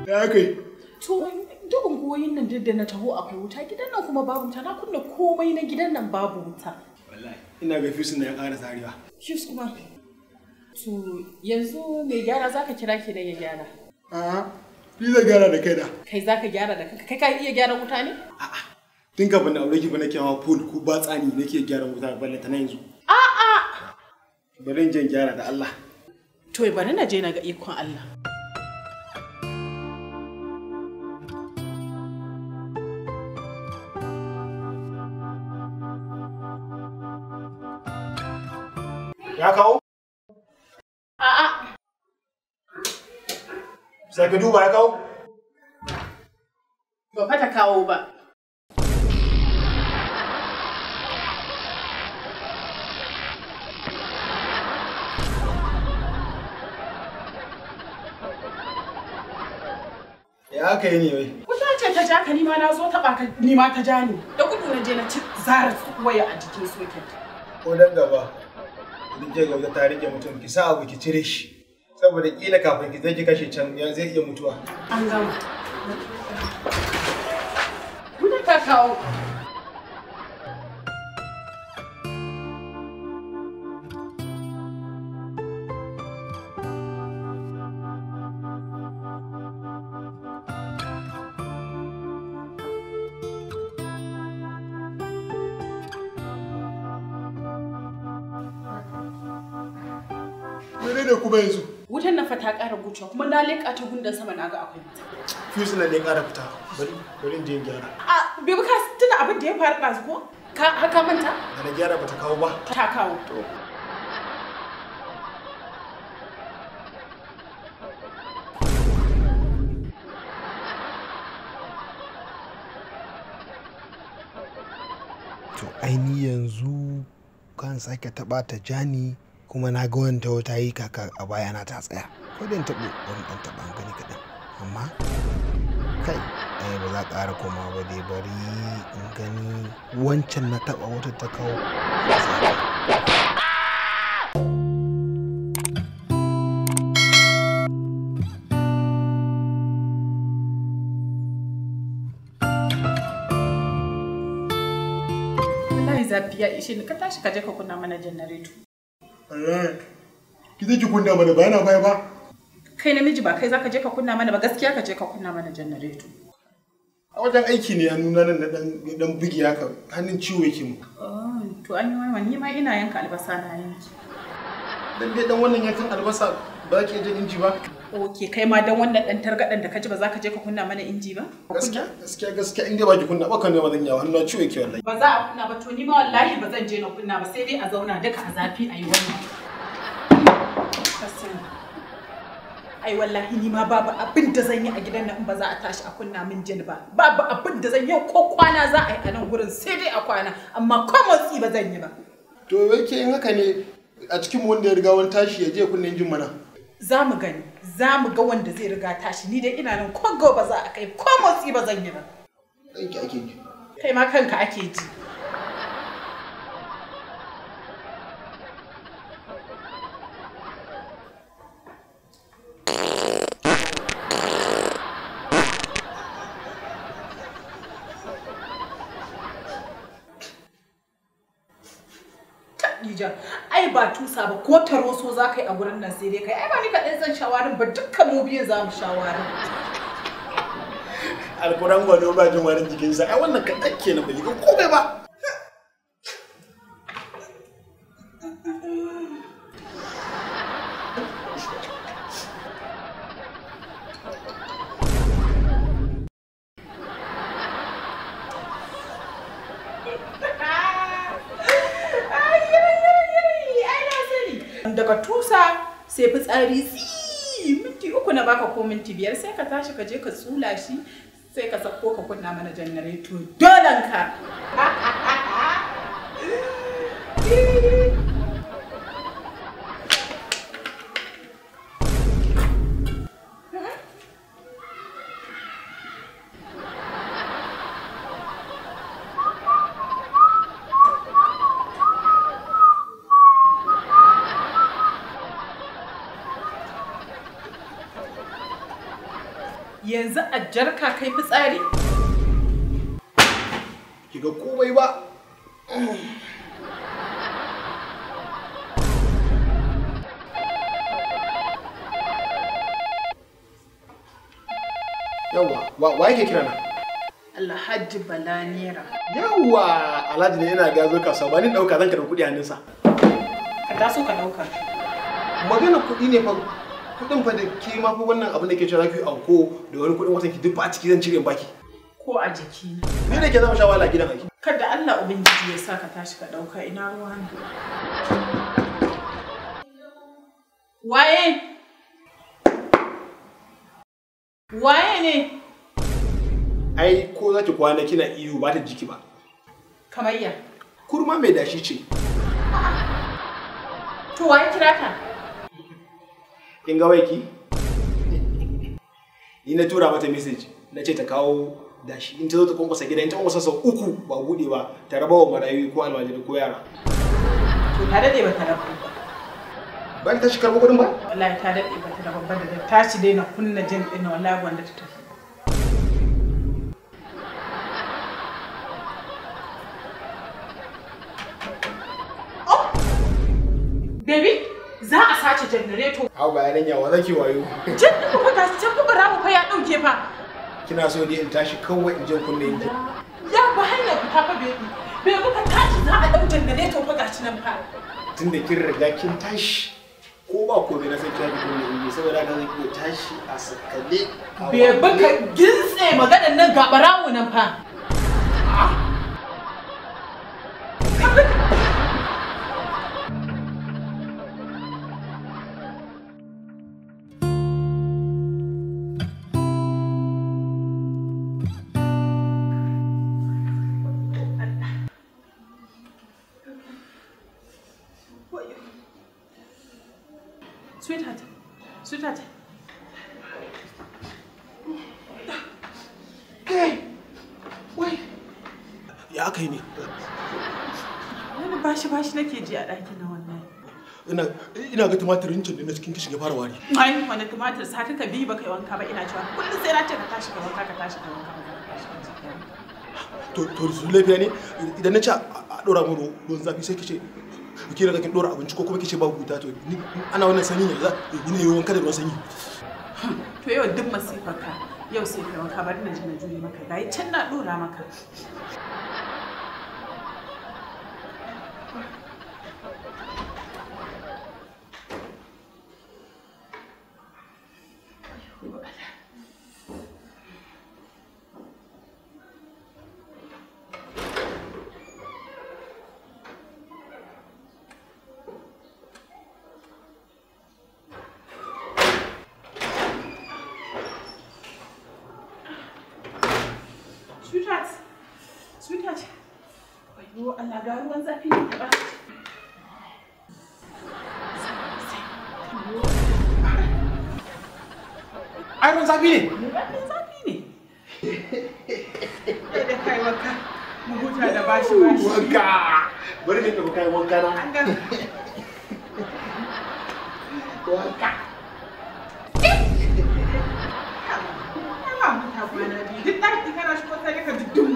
Ya kai. To duk unguwoyin nan duk da na taho akwai wuta gidan nan kuma babu wuta na kunna komai na gidan nan babu wuta. Wallahi ina ga fisin na ya ƙara zarewa. Shus kuma. To yanzu mai gyara zaka kira ki da ya gyara. A'a, ni zan gyara da kaina. Kai zaka gyara da kanka kai ka iya gyara wuta ne? A'a, tun kafin na aure ki ba nake hawa pool ko ba tsani nake gyara wuta balle ta nan yanzu. A'a. Bari in je in gyara da Allah. To bari na je na ga ikon Allah. Ya kawo? A'a. Sai ka duba ya kawo? Ba fa ta kawo ba. Ya aka yi ne wai? Wuta ce ta ja ka nima na zo taɓa ka nima ta ja ni. Da gudu na je na ci zara waya a jikin soket. Ko dan gaba. Idan ke gaba ta rike mutum ki sa abu ki cire shi. Saboda kila kafin ki zai ki kashe can ya zai iya mutuwa. An gama. Wuta ta kawo. Mene ne kuma yanzu? Wutan nan fa ta ƙara gucewa kuma na leƙa ta gundan sama na ga akwai wuta. Fuse na ne ƙara fita. Bari bari in je in gyara. A bai ka tuna abin da ya faru ɗazu ko? Ka haka manta? Da na gyara bata kawo ba. Ta kawo. to aini yanzu kan sake taɓa ta jani kuma na ga wanda wata yi kaka a bayana ta tsaya ko da in taɓo wani ɗan taɓa an gani kaɗan amma kai ai ba za ƙara koma ba dai bari in gani wancan na taɓa wata ta kawo Wallahi zafi ya ishe ni ka tashi ka je ka kunna mana janareto. Wallahi. Ki zai ki kunna mana ba yana baya ba. Kai namiji ba kai zaka je ka kunna mana ba gaskiya ka je ka kunna mana janareto. A wajen aiki ne hannuna nan na dan dan bugi haka hannun ciwo yake mu. Oh, to an yi waiwa ni ma ina yanka albasa na yanki. Dan dai dan wannan yankan albasa ba ki jin inji ba. Ok, kai ma dan wannan dan targaɗen da ka ji ba za ka je ka kunna mana inji ba? Gaskiya gaskiya gaskiya in dai ba ki kunna ba kan ne ba zan yawa hannuna ciwo yake wallahi. Ba za a kunna ba to ni ma wallahi ba zan je na kunna ba sai dai a zauna duka a zafi a yi wannan. Ai wallahi ni ma babu abin da zan yi a gidan nan in ba za a tashi a kunna min jin ba. Babu abin da zan yi ko kwana za a yi a nan gurin sai dai a kwana amma ko motsi ba zan yi ba. To yake in haka ne a cikin mu wanda ya riga wani tashi ya je kunna injin mana. Za mu gani, za mu ga wanda zai riga tashi ni dai ina nan ko ba za a kai ko motsi ba zan yi ba. Kanki ake ji. Kai ma kanka ake ji. Khadija, ai ba tusa ba ko taroso za ka yi a gurin nan sai dai kai ai ba ni kaɗai zan shawarin ba dukkan mu biyu za mu shawarin. Alkuran gwado ba jin warin jikinsa ai wannan kaɗan kenan bai ga komai ba. Daga tusa sai fitsari tsi minti uku na baka ko minti biyar sai ka tashi ka je ka tsula shi sai ka sako ka kunna mana janareto dolan ka. yanzu a jarka kai fitsari ki ga komai ba yawwa wa wa yake kira na alhaji bala naira yawwa alhaji ne yana gazo kasuwa ba ni dauka zan karɓi kuɗi hannunsa ka taso ka dauka magana kuɗi ne fa kuɗin fa da ke ma fa wannan abin da ke cewa ki anko da wani kuɗin watan ki duk ba a ciki zan cire in baki ko a jiki ni da ke zama shawala a gidan aiki kada Allah ubangiji ya sa ka tashi ka dauka ina ruwa ne waye waye ne ai ko za ki kwana kina iyo ba ta jiki ba kamayya kurma mai dashi ce to waye kira ka kin ga waiki ni na tura mata message na ce ta kawo dashi in ta zo ta kwankwasa gida in ta kwankwasa sau uku ba bude ba ta raba wa marayu ko almajiri ko yara to ta dade ba ta rabu ba ba ki tashi karɓo kuɗin ba wallahi ta dade ba ta rabu ba da tashi dai na kunna jin din wallahi wanda ta tafi Oh! Baby, za a sace janareto. hau ba yaran yawa zaki wayo Jin ɗin ku fa gasu can fa bara mu fa ya ɗauke fa. kina so ne in tashi kawai in je kunne in ji Ya ba hanyar fita fa baby. Baby ka tashi za a ɗau janareto fa gashi nan fa. tun da kin riga kin tashi ko ba ko na san kina kunne in ji saboda haka zan iya tashi a sakale a Baby wale. ka gintse maganan nan ga barawo nan fa. Sweetheart, sweetheart. ya aka yi ne Wani bashi bashi nake ji a ɗakin na wannan. ina ina ga tumatirin can ne na cikin kishin ya fara wari Ai, wani tumatir sati ka biyu baka yi wanka ba ina cewa kullum sai na ce ka tashi ka wanka ka tashi ka wanka ka tashi ka wanka. to to su lafiya ne idan na ci a a dora mu ruwan zafi sai kice ki daga kin dora abinci ko kuma kice ba huta to ni ana wannan sanyi ne za ni ne wanka da ruwan sanyi To yau duk masifar ka yau sai ka wanka bari na ji na jure maka gayi can na ɗora maka. Sweetheart, sweetheart. Wayo Allah ga ruwan zafi ne ba. ai ruwan zafi ne Ruwan zafi ne. Kai da kai wanka. Mu huta da bashi bashi. wanka bari ne ka kai wanka na An gama. wanka Ana huta kwana biyu. Duk ɗaki kana shigo sai ka ji dum.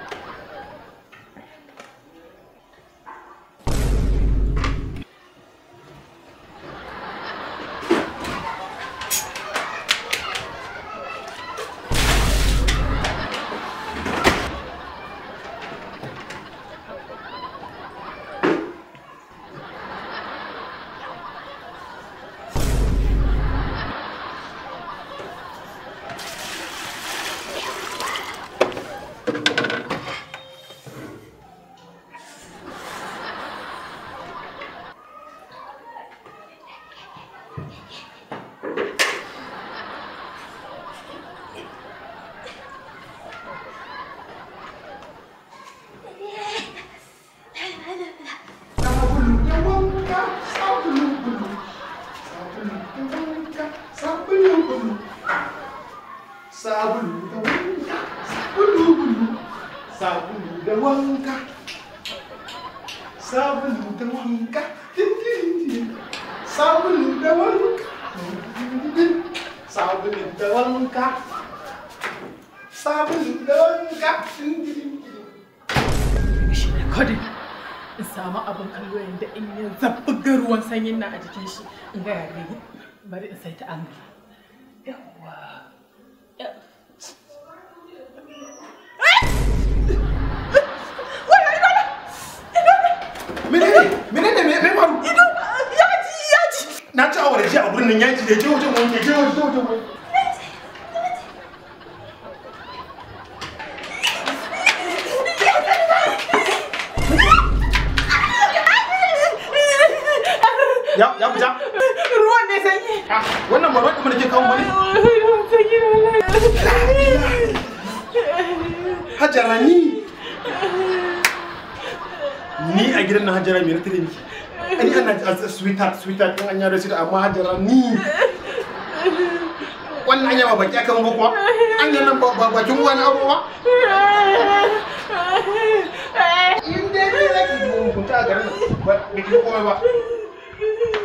sabulu da wanka sabulu bulu sabulu da wanka sabulu bulu sabulu da wanka sabulu bulu sabulu da wanka sabulu da wanka sabulu da wanka sabulu da wanka sabon donka shi ne kadai in samu abin kallo yadda in ya zabbuga ruwan sanyin nan a jikin shi in ga yare bari in sai ta an yawa menene menene me me faru yaji yaji na ci awara jiya a gurin nan yaji da je wajen wani je wajen wajen wani ya ya fita ruwan ne sanyi Ah, wannan ba wani da ke kawo wani ruwan sanyi wallahi hajara ni ni a gidan na hajara me na tare miki ani ana a sweetheart sweetheart din an yaro shi amma hajara ni wannan anya ba baki aka ba kuwa anya nan ba ba- bakin uwa na aure ba in dai ne zaki mun kunta a garin nan ba ki komai ba